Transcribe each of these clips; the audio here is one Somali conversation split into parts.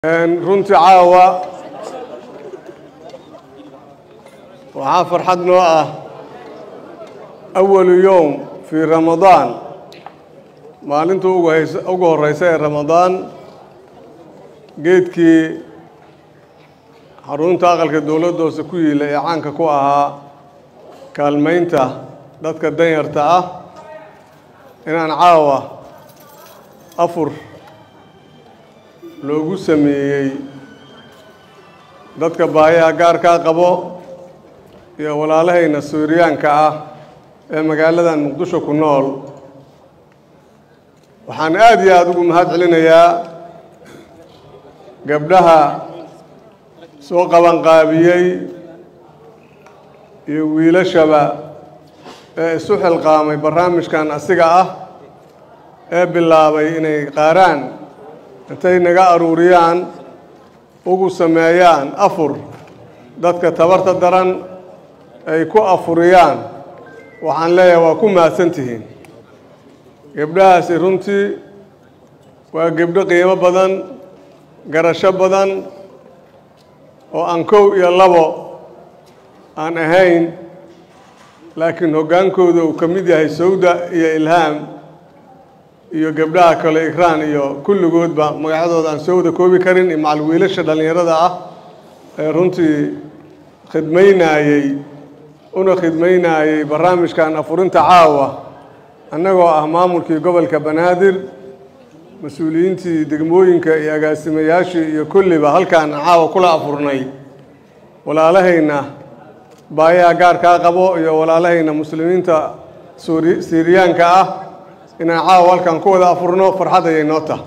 runtii caawa waxaa farxad noo ah awalu yowm fii ramadaan maalinta ugu horeysa ee ramadaan geedkii xarunta aqalka dowladda hoose ku yiila ee caanka ku ahaa kaalmaynta dadka danyarta ah inaan caawa afur loogu sameeyey dadka baayaha gaarkaa qabo iyo walaalahayna suuriyaanka ah ee magaaladan muqdisho ku nool waxaan aada iyo aada ugu mahad celinayaa gabdhaha soo qabanqaabiyey iyo wiilashaba ee isu xilqaamay barnaamijkan asiga ah ee bilaabay inay qaaraan intay naga aruuriyaan ugu sameeyaan afur dadka tabarta daran ay ku afuriyaan waxaan leeyahay waa ku mahadsantihiin gabdhahaasi runtii waa gebdho qiimo badan garasho badan oo aan kow iyo labo aan ahayn laakiin hoggaankooda uu ka mid yahay sawda iyo ilhaam iyo gabdhaha kale ikraan iyo kulligoodba magacyadooda aan soo wada koobi karin iyo macal wiilasha dhallinyarada ah ee runtii khidmaynaayey una khidmaynaayey barnaamijkan afurinta caawa annagoo ah maamulkii gobolka banaadir mas-uuliyiintii degmooyinka iyo agaasimayaashii iyo kulliba halkaan caawa kula afurnay walaalahayna baayaha gaarkaa qabo iyo walaalahayna muslimiinta suuri siiriyaanka ah inaan caawa halkan ku wada afurno farxad ayay noo tahay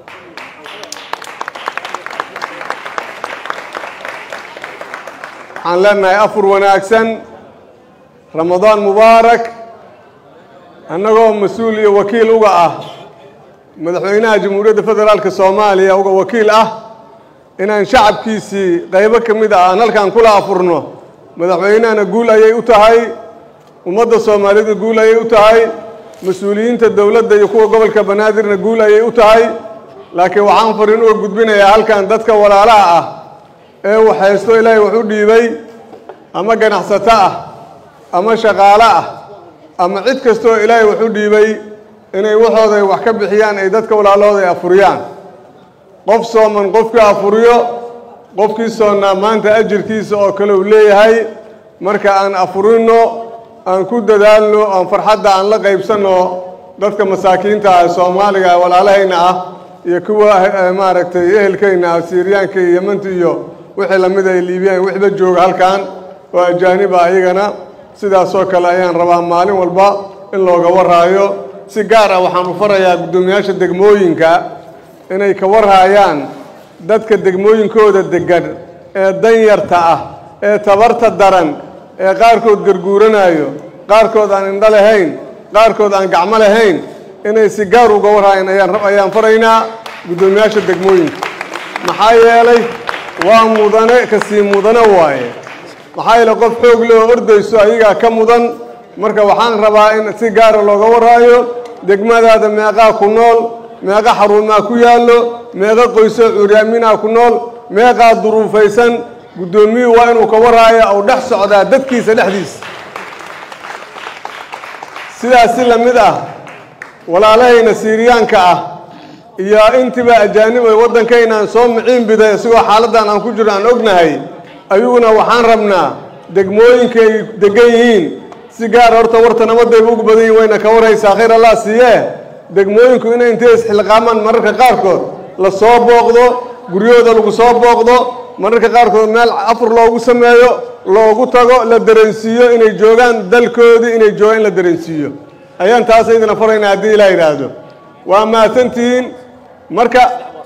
waxaan leenahay afur wanaagsan ramadaan mubaarak annagoo mas-uul iyo wakiil uga ah madaxweynaha jamhuuriyadda federaalka soomaaliya uga wakiil ah inaan shacabkiisii qaybo ka mid ah aan halkan kula afurno madaxweynahana guul ayay u tahay ummadda soomaalida guul ayay u tahay mas-uuliyiinta dowladda iyo kuwa gobolka banaadirna guul ayay u tahay laakiin waxaan farin uga gudbinayaa halkan dadka walaalaha ah ee waxhaysto ilaahay wax u dhiibay ama ganacsato ah ama shaqaalo ah ama cid kastoo ilaahay wax u dhiibay inay waxooday wax ka bixiyaan ay dadka walaalahooda ay afuriyaan qof sooman qofkii afuriyo qofkii soonnaa maanta ajirkiisa oo kale uu leeyahay marka aan afurinno aan ku dadaalno aan farxadda aan la qaybsanno dadka masaakiinta ah soomaaliga walaalahayna ah iyo kuwa maaragtay ehelkayna ah siiriyaanka iyo yemanta iyo wixii lamid ay liibiyaan wixba jooga halkan oo ajaaniba ayagana sidaasoo kale ayaan rabaa maalin walba in looga waraayo si gaar ah waxaan u farayaa guddoomiyaasha degmooyinka inay ka warhaayaan dadka degmooyinkooda degan ee danyarta ah ee tabarta daran ee qaarkood garguuranayo qaarkood aan indho lahayn qaarkood aan gacmo lahayn inay si gaar uga warhaayaan ayaan faraynaa guddoomiyaasha degmooyinka maxaa yeelay waa mudane kasii mudane waaye maxaa yeelay qof xoog leh oo ordayso ayagaa ka mudan marka waxaan rabaa in si gaara looga warhaayo degmadaada meeqaa ku nool meeqa xaruumaa ku yaallo meeqa qoysoo curyaaminaa ku nool meeqaa duruufaysan guddoomiyuhu waa inuu ka warhaayo ou dhex socdaa dadkiisa dhexdiisa sidaas si la mid ah walaalahayna siiriyaanka ah iyo intiiba ajaanib ay waddankaynaan soo miciin biday isigoo xaaladdan aan ku jirno aan ognahay ayaguna waxaan rabnaa degmooyinkay degan yihiin si gaar horta warta namadayba ugu badan yihin wayna ka warhaysaa khayr allah siiyee degmooyinku inay intay isxilqaamaan mararka qaarkood la soo booqdo guryahooda lagu soo booqdo mararka qaarkood meel afur loogu sameeyo loogu tago la dareensiiyo inay joogaan dalkoodii inay joogaan in la dareensiiyo ayaan taas idina faraynaa haddii ilaa yidhaahdo waa mahadsantihiin marka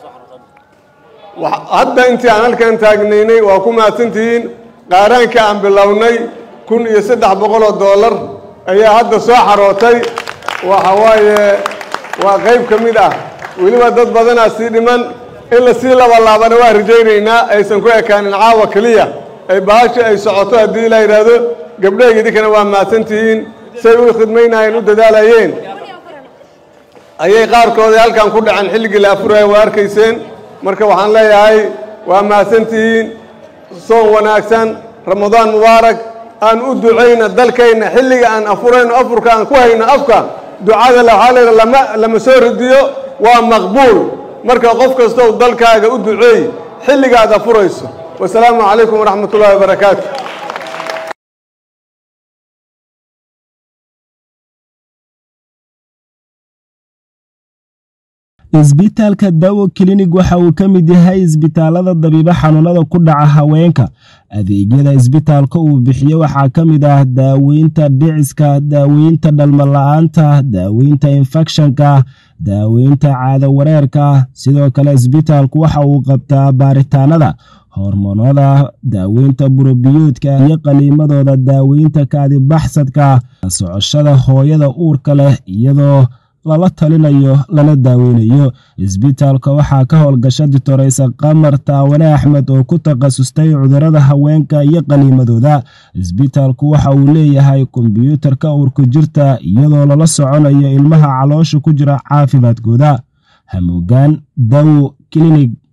hadda intii aan halkan taagnaynay waa ku mahadsantihiin qaaraanka aan bilownay kun iyo saddex boqol oo dollar ayaa hadda soo xarootay waxa waaye waa qayb ka mid ah weliba dad badanaa sii dhiman in la sii labalaabana waa rajaynaynaa aysan ku ekaanin caawa keliya ay bahasha ay socoto haddii ilaa yidhaahdo gabdhahayga idinkana waa mahadsantihiin say u khidmaynaayeen u dadaalayeen ayay qaarkoodii halkan ku dhaceen xilligii la afuraya waa arkayseen marka waxaan leeyahay waa mahadsantihiin soon wanaagsan ramadaan mubaarak aan u ducayna dalkayna xilliga aan afurayno afurka aan ku hayno afka ducada waxaa la lama lama soo ridiyo waa maqbuul marka qof kastow dalkaaga u duceey xilligaad afurayso wasalaamu calaykum waraxmat ullahi wabarakaatu isbitaalka dawo klinig waxa uu ka mid yahay isbitaalada dabiibo xanuunada ku dhaca haweenka adeegyada isbitaalka uu bixiyo waxaa ka mid ah daaweynta dhiciska daaweynta dhalmala-aanta daaweynta infekshanka daaweynta caado wareerka sidoo kale isbitaalku waxa uu qabtaa baaritaanada hormoonada daaweynta burobiyoodka iyo qaliimadooda daaweynta kaadibaxsadka socoshada hooyada uurka leh iyadoo lala talinayo lana daaweynayo isbitaalka waxaa ka howlgasha ditoreysa qamar taawane axmed oo ku takhasustay cudurada haweenka iyo qaniimadooda isbitaalku waxa uu leeyahay kombyuutarka uurku jirta iyadoo lala soconayo ilmaha caloosha ku jira caafimaadkooda hamuugaan dawo klinig